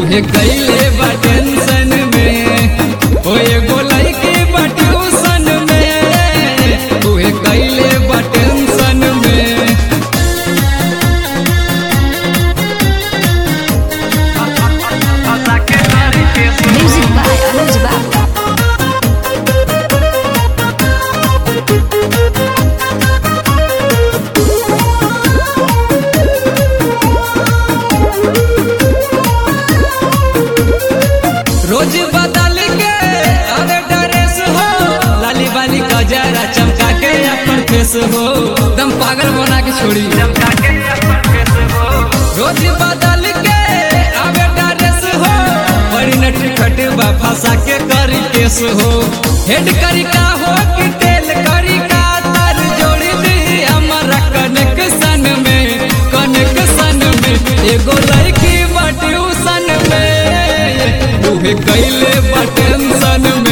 उहे कैले बा टेंशन में ओ एगो लड़की बा ट्यूशन में उहे कैले बा टेंशन में Music by Anuj Babu. रोज बदल के अरे ड्रेस हो लाली बाली गजरा चमका के अपन फेस हो दम पागल बना के छोड़ी रोज बदल के अरे ड्रेस हो बड़ी नट खटबा फंसा के करी केस हो हेड करी का हो कि टेल करी का तार जोड़ी दी हमारा कनेक्शन में कनेक्शन में एगो लड़की बा ट्यूशन में उहे कैले बा टेंशन में